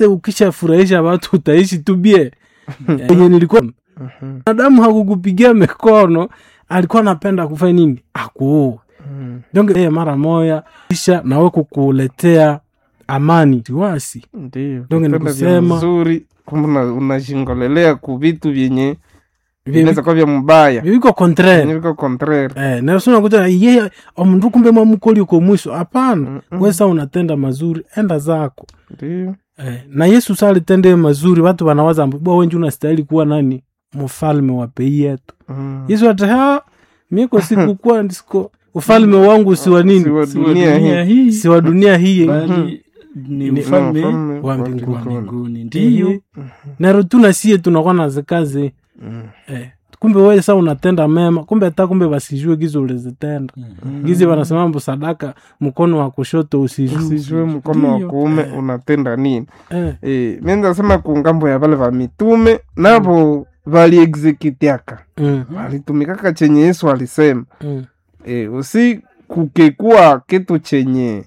ukishafurahisha watu utaishi tu bie enye nilikuwa Mhm. adamu hakukupigia mikono alikuwa anapenda kufanya nini akuua Mhm. donge yeye mara moya kisha nawe kukuletea amani siwasi Ndiyo. Donge ni Vitendo vya kusema- mzuri kumbe una- unashingolelea ku vitu vyenye Vi- vinaweza kuwa vya mbaya viko contraire Vyenye viko contraire Eh, nerasona kuta yeye omundu kumbe mwamukoli uko mwisho hapana Mm-mm. wesa unatenda mazuri enda zako Ndiyo. eh, na yesu salitende mazuri watu wanawaza mbu, bwa wenji unastahili kuwa nani mfalme wa pei yetu Mhm. yesu ata miko sikukuwa ndisiko ufalme wangu si wa nini Si wa Si wa dunia dunia hii. hii si wa dunia hii bali ni Ni ufalme Ufalme wa wa mbinguni. wa mbinguni. mbinguni ndiyo ndiyo naro tuna sie tunakuwa na zikazi Mhm. eh, kumbe wewe sa unatenda mema kumbe hata kumbe wasijue gizi ulizitenda gizi wanasema mbu sadaka mkono wa kushoto usijue usijue mkono wa Ndiyo. kuume Eh. unatenda nini eh, Eh, mi ndasema ku ngambo ya vale va mitume navo valiexekitiaka mm, walitumikaka chenye yesu alisema mm, e, usi kukekuwa kitu chenye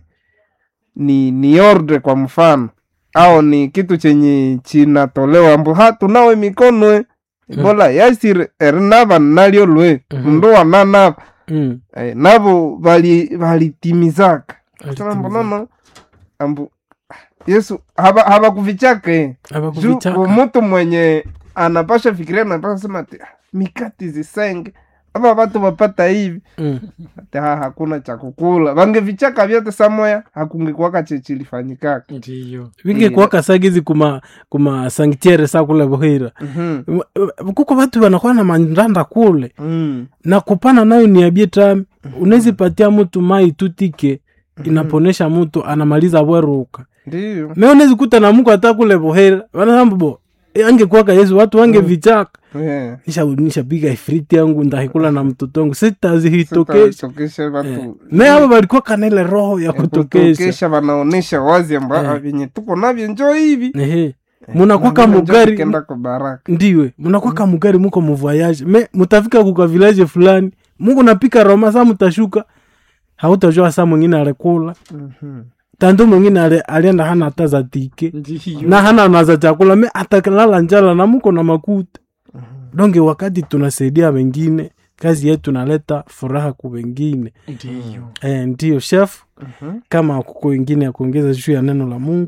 ni ni ordre kwa mfano au ni kitu chenye chinatolewa mbu ha tunawe mikono e bola yasir erinava nalyo lwe Mhm. mndu wananava mm. e, navo vali- valitimizaka sema Valitimiza. mbonono ambu yesu hava havakuvichake juu Hawakuvichaka. umutu mwenye anapasha fikiria anapasha sema ati "Ah, mikati zisenge ava vatu vapata hivi Mm. ati ha hakuna cha kukula vangevichaka vyote samoya hakungekuwaka chechilifanyikaka ndiyo vingi kuwaka sagizi kuma kuma sanktiere sa kule buhira Mhm. kuko watu wanakuwa na mandanda kule Mm. na kupana nayo ni abie tami unezipatia mtu mai tutike inaponesha mtu anamaliza bweruka ndiyo me unezikuta na mko hata kule buhira wanasambubo angekuwaka yesu watu wange vichaka Yeah. nisha nishapiga ifriti yangu ndahikula na mtoto wangu sitazihitokesha Sitawatokesha watu me abo balikuwa kanele roho ya ya kutokesha kutokesha wanaonesha wazi amba Eh. vyenye tuko navyo njo hivi ehe munakwaka Na vile njo mugari tukenda kwa baraka ndiwe munakwaka mugari muko muvoyage me mutafika kuka village fulani muko napika roma sa mutashuka hautajua sa mwingine alikula Mhm. tandu mwingine ali- alienda hana hata za tike ndiyo na hana na za chakula me atakilala njala na muko na makuta donge wakati tunasaidia wengine kazi yetu naleta furaha kwa wengine ndiyo e, ndio chef Mhm. kama kuko wengine ya kuongeza juu ya neno la mungu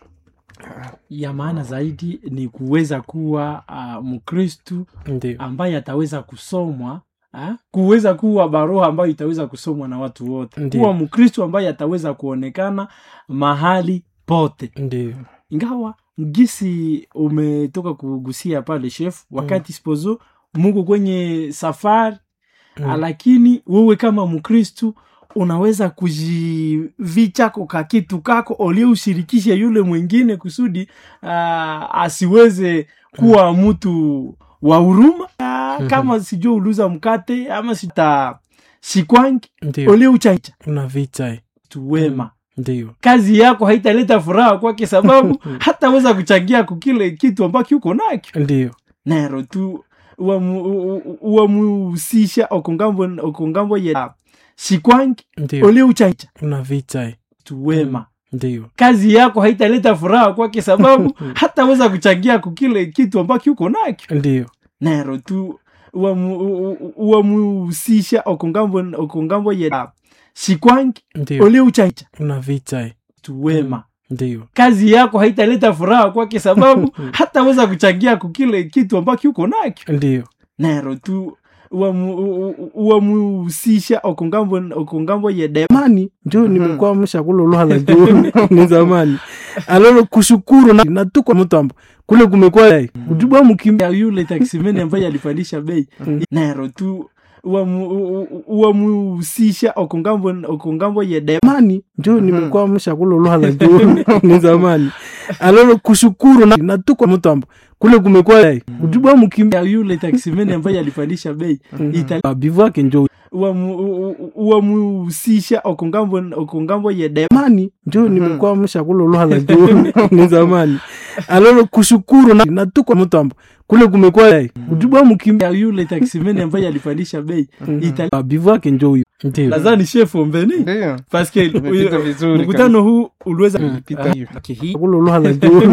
ya maana zaidi ni kuweza kuwa uh, mkristu ndio ambaye ataweza kusomwa ha? kuweza kuwa baroha ambayo itaweza kusomwa na watu wote Ndiyo. kuwa mkristu ambaye ataweza kuonekana mahali pote ndio ingawa gisi umetoka kugusia pale chef wakati spozo muko kwenye safari Mm. lakini wewe kama mkristu unaweza kujivichako ka kitu kako uliushirikishe yule mwingine kusudi uh, asiweze kuwa mtu wa huruma uh, kama sijua uluza mkate ama sita shikwangi ndio uliuchaicha una vita eh. tuwema ndio kazi yako haitaleta furaha kwake sababu hataweza kuchangia kukile kitu ambacho uko nakyo ndio nero tu uwamu- u- u- uwamuhusisha okongambo okongambo ya shikwangi ndio uliuchaicha una vita eh. tuwema ndio kazi yako haitaleta furaha kwake sababu hataweza kuchangia kukile kitu ambacho uko nakyo ndio nero tu uwamu- u- u- uwamuhusisha okongambo okongambo ya shikwangi ndio uliuchaicha una vita eh. tuwema ndio kazi yako haitaleta furaha kwake sababu hataweza kuchangia kukile kitu ambacho uko nakyo ndio nero tu uwamu- u- u- uwamuhusisha okongambo okongambo ya de zamani njo nimekuwa mshakula luha la juu ni zamani alolo kushukuru na, na tuko mtu ambo kule kumekuwa ujubwa mkimbi ya yule taksimeni ambaye alipandisha bei nero tu uwamu- u- u- uwamuhusisha okongambo okongambo ya de zamani njo nimekuwa mshakula luha la juu ni zamani alolo kushukuru na, na tuko mtu ambo kule kumekuwa ujubwa mkimbi ya yule taksimeni ambaye alipandisha bei Ita- bivu yake njo uwamu- u- u- uwamuhusisha okongambo okongambo ya de zamani njo nimekuwa mshakula luha la juu ni zamani alolo kushukuru na, na tuko mtu ambo kule kumekuwa ujubwa mkimbi ya yule taksimeni ambaye alipandisha bei Ita- bivu yake njo huyo ndio nadhani chef ombeni ndiyo paske Umepita vizuri mkutano huu uliweza Umepita hivi Hii- kula luha la juu